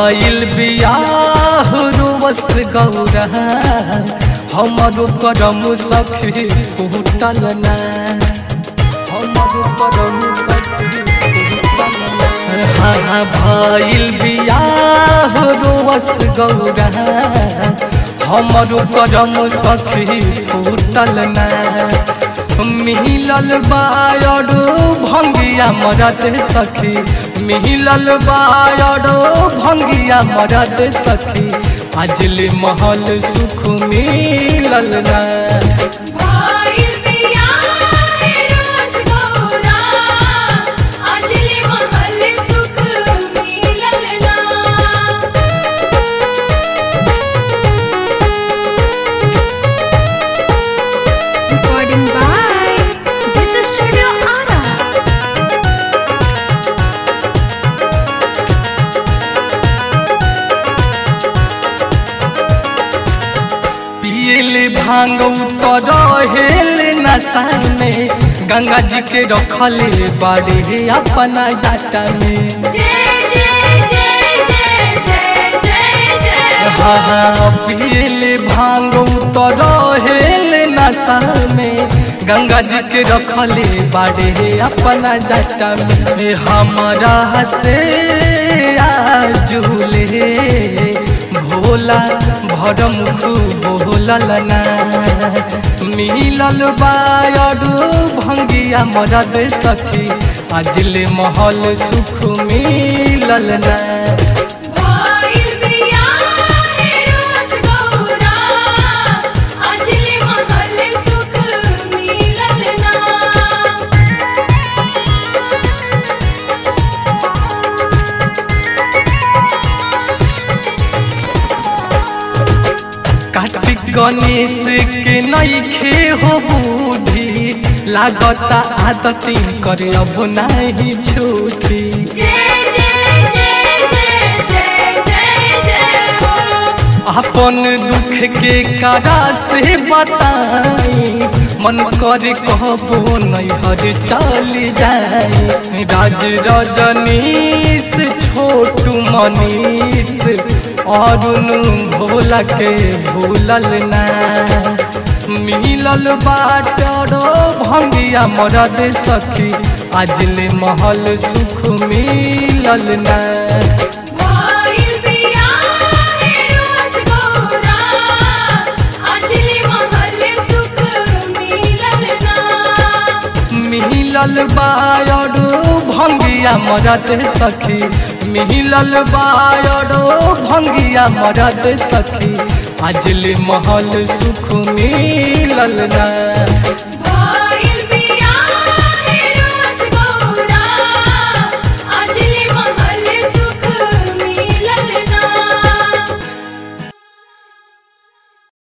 भइल बियाह रोवस गौरा हमरो करम सखी फूटल ना हमरो करम सखी फूटल ना हाँ भइल बियाह रोवस गौरा हमरो करम सखी फूटल ना मिलल बायडो भंगिया मरद सखी मिलल बायडो भंगिया मरद सखी अजले महल सुख मिलल ना भइल बियाह रोस गौरा अजले महल सुख मिलल ना Recording by Jitha Studio Ara. पियले भांग उतर हेल नशा में गंगा जी के रखले बाड़े अपना जाटा में जय जय जय जय जय जय जय हाँ हाँ पियले भांग उतर हेल नशा में गंगा जी के रखले बाड़े अपना जाटा में हमारा से आजुले भोला भरम खूब भोलल ना मिलल बायडू भंगिया मरद सखी अजले महल सुख मिलल ना भइल बियाह रोस गौरा अजले महल सुख मिलल ना कार्तिक गणेश के नईखे हो बूढ़ी लागता आदती करे अब नहीं छूटी जय जय जय जय जय जय जय हो अपन दुख के कारा से बताई मन करे कहबो नैहर चली जाए राज रजनीश छोटू मनीष अरुण भोला के भूलल ना मिलल बाटरो भंगिया मरद सखी अजले महल सुख मिलल ना भइल बियाह रोस गौरा अजले महल सुख मिलल ना मिलल बायडो भंगिया मरद सखी मिलल बायडो भंगिया मरद सखी अजले महल सुख मिलल ना